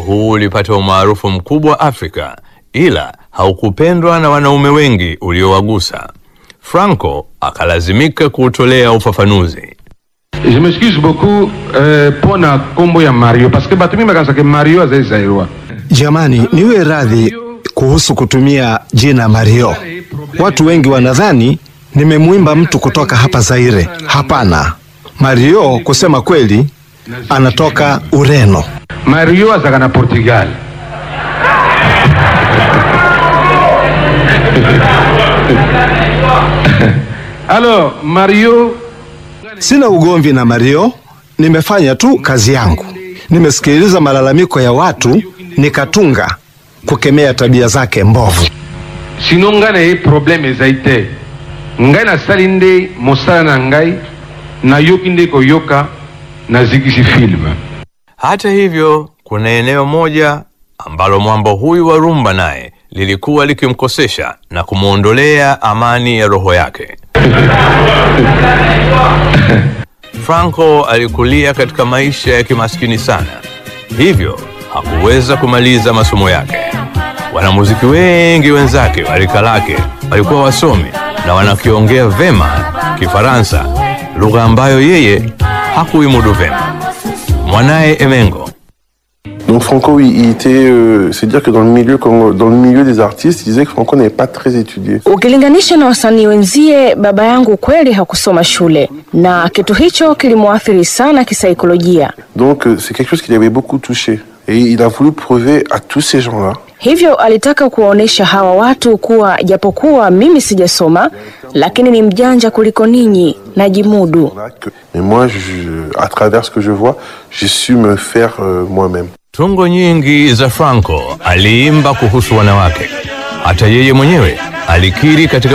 huu ulipata umaarufu mkubwa Afrika, ila haukupendwa na wanaume wengi uliowagusa. Franco akalazimika kuutolea ufafanuzi. Je m'excuse beaucoup euh, pona kombo ya Mario parce que bato mingi bakanisaka Mario azali zairwa Jamani, niwe radhi kuhusu kutumia jina Mario. Watu wengi wanadhani nimemwimba mtu kutoka hapa Zaire. Hapana, Mario kusema kweli anatoka Ureno. Mario azalaka na Portugal alors Mario Sina ugomvi na Mario, nimefanya tu kazi yangu. Nimesikiliza malalamiko ya watu nikatunga kukemea tabia zake mbovu. sino ngai na ye problème ezali te ngai nasali nde mosala na ngai nayoki nde koyoka nazikisi filme Hata hivyo, kuna eneo moja ambalo mwambo huyu wa rumba naye lilikuwa likimkosesha na kumwondolea amani ya roho yake. Franco alikulia katika maisha ya kimaskini sana, hivyo hakuweza kumaliza masomo yake. Wanamuziki wengi wenzake wa rika lake walikuwa wasomi na wanakiongea vema Kifaransa, lugha ambayo yeye hakuimudu vema. Mwanaye Emengo Donc Franco, oui, il était, euh, c'est dire que dans le milieu, comme dans le milieu des artistes, il disait que Franco n'avait pas très étudié. Ukilinganisha na wasanii wenzie, baba yangu kweli hakusoma shule, na kitu hicho kilimwathiri sana kisaikolojia. Donc euh, c'est quelque chose qui l'avait beaucoup touché. Et il a voulu prouver à tous ces gens-là Hivyo alitaka kuwaonyesha hawa watu kuwa japokuwa mimi sijasoma, lakini ni mjanja kuliko ninyi, najimudu. que, mais moi, je, à travers ce que je vois, j'ai su me faire euh, moi-même. Tungo nyingi za Franco aliimba kuhusu wanawake. Hata yeye mwenyewe alikiri katika